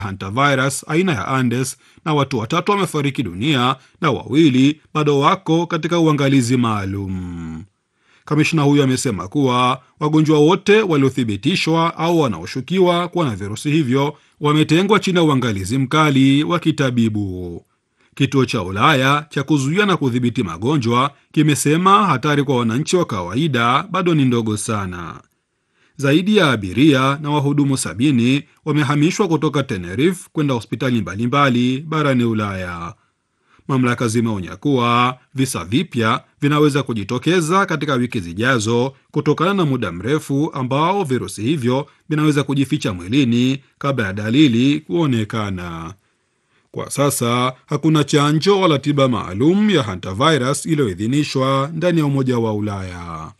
hantavirus aina ya Andes na watu watatu wamefariki dunia na wawili bado wako katika uangalizi maalum. Kamishna huyo amesema kuwa wagonjwa wote waliothibitishwa au wanaoshukiwa kuwa na virusi hivyo wametengwa chini ya uangalizi mkali wa kitabibu. Kituo cha Ulaya cha kuzuia na kudhibiti magonjwa kimesema hatari kwa wananchi wa kawaida bado ni ndogo sana. Zaidi ya abiria na wahudumu sabini wamehamishwa kutoka Tenerife kwenda hospitali mbalimbali barani Ulaya. Mamlaka zimeonya kuwa visa vipya vinaweza kujitokeza katika wiki zijazo kutokana na muda mrefu ambao virusi hivyo vinaweza kujificha mwilini kabla ya dalili kuonekana. Kwa sasa hakuna chanjo wala tiba maalum ya hantavirus iliyoidhinishwa ndani ya Umoja wa Ulaya.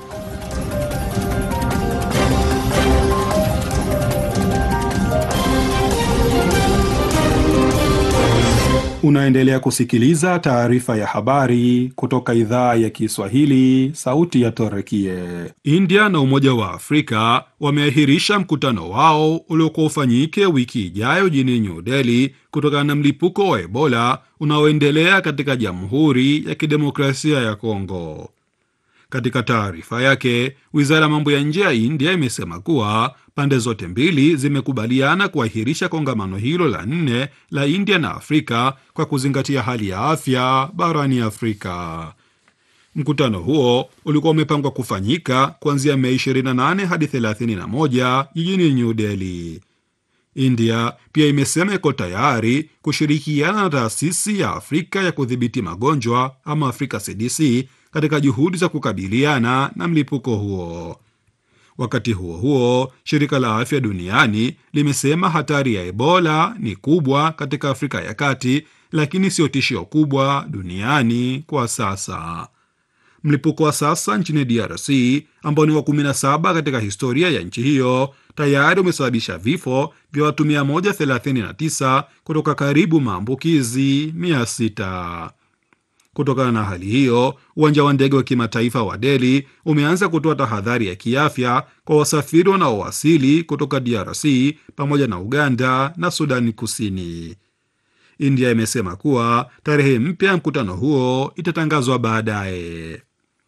Unaendelea kusikiliza taarifa ya habari kutoka idhaa ya Kiswahili, sauti ya Torekie. India na Umoja wa Afrika wameahirisha mkutano wao uliokuwa ufanyike wiki ijayo jijini New Delhi kutokana na mlipuko wa Ebola unaoendelea katika Jamhuri ya Kidemokrasia ya Kongo. Katika taarifa yake, wizara ya mambo ya nje ya India imesema kuwa pande zote mbili zimekubaliana kuahirisha kongamano hilo la nne la India na Afrika kwa kuzingatia hali ya afya barani Afrika. Mkutano huo ulikuwa umepangwa kufanyika kuanzia Mei 28 hadi 31 jijini New Delhi. India pia imesema iko tayari kushirikiana na taasisi ya Afrika ya kudhibiti magonjwa ama Afrika CDC katika juhudi za kukabiliana na mlipuko huo. Wakati huo huo, shirika la afya duniani limesema hatari ya Ebola ni kubwa katika Afrika ya Kati, lakini sio tishio kubwa duniani kwa sasa. Mlipuko wa sasa nchini DRC ambao ni wa 17 katika historia ya nchi hiyo tayari umesababisha vifo vya watu 139 kutoka karibu maambukizi 600. Kutokana na hali hiyo, uwanja wa ndege wa kimataifa wa Delhi umeanza kutoa tahadhari ya kiafya kwa wasafiri wanaowasili kutoka DRC pamoja na Uganda na Sudani Kusini. India imesema kuwa tarehe mpya ya mkutano huo itatangazwa baadaye.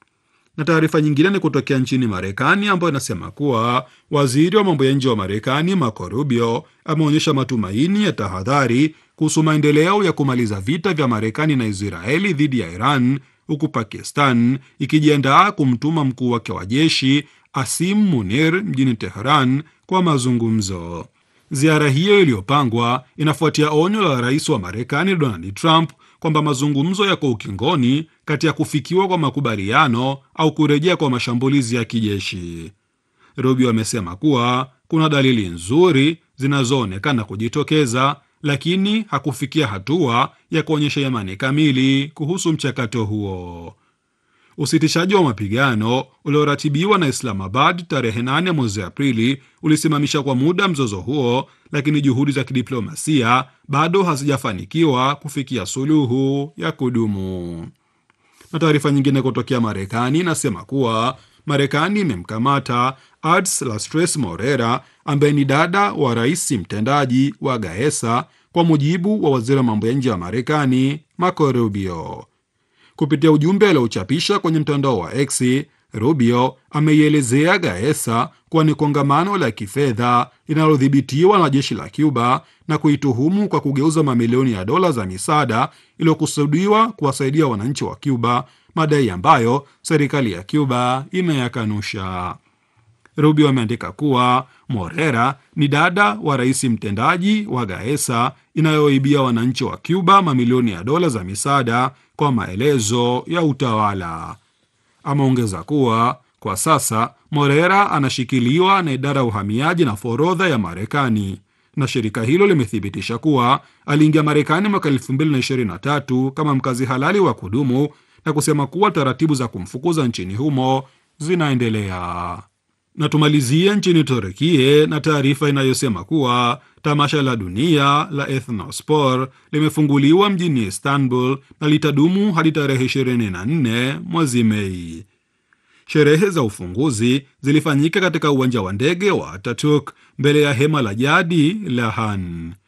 Na taarifa nyingine ni kutokea nchini Marekani ambayo inasema kuwa waziri wa mambo ya nje wa Marekani Marco Rubio ameonyesha matumaini ya tahadhari kuhusu maendeleo ya kumaliza vita vya Marekani na Israeli dhidi ya Iran, huku Pakistan ikijiandaa kumtuma mkuu wake wa jeshi Asim Munir mjini Teheran kwa mazungumzo. Ziara hiyo iliyopangwa inafuatia onyo la rais wa Marekani Donald Trump kwamba mazungumzo yako ukingoni kati ya kufikiwa kwa makubaliano au kurejea kwa mashambulizi ya kijeshi. Rubio amesema kuwa kuna dalili nzuri zinazoonekana kujitokeza, lakini hakufikia hatua ya kuonyesha imani kamili kuhusu mchakato huo. Usitishaji wa mapigano ulioratibiwa na Islamabad tarehe 8 mwezi Aprili ulisimamisha kwa muda mzozo huo, lakini juhudi za kidiplomasia bado hazijafanikiwa kufikia suluhu ya kudumu. Na taarifa nyingine kutokea Marekani inasema kuwa Marekani imemkamata Ads Lastres Morera ambaye ni dada wa rais mtendaji wa Gaesa, kwa mujibu wa waziri wa mambo ya nje wa Marekani Marco Rubio. Kupitia ujumbe aliochapisha kwenye mtandao wa X, Rubio ameielezea Gaesa kuwa ni kongamano la kifedha linalodhibitiwa na jeshi la Cuba na kuituhumu kwa kugeuza mamilioni ya dola za misaada iliyokusudiwa kuwasaidia wananchi wa Cuba, madai ambayo serikali ya Cuba imeyakanusha. Rubio ameandika kuwa Morera ni dada wa rais mtendaji wa Gaesa inayoibia wananchi wa Cuba mamilioni ya dola za misaada kwa maelezo ya utawala. Ameongeza kuwa kwa sasa Morera anashikiliwa na idara ya uhamiaji na forodha ya Marekani, na shirika hilo limethibitisha kuwa aliingia Marekani mwaka 2023 kama mkazi halali wa kudumu na kusema kuwa taratibu za kumfukuza nchini humo zinaendelea. Na tumalizie nchini Turukie na taarifa inayosema kuwa tamasha la dunia la Ethnospor limefunguliwa mjini Istanbul na litadumu hadi tarehe 24 mwezi Mei. Sherehe za ufunguzi zilifanyika katika uwanja wa ndege wa Ataturk mbele ya hema la jadi la Han.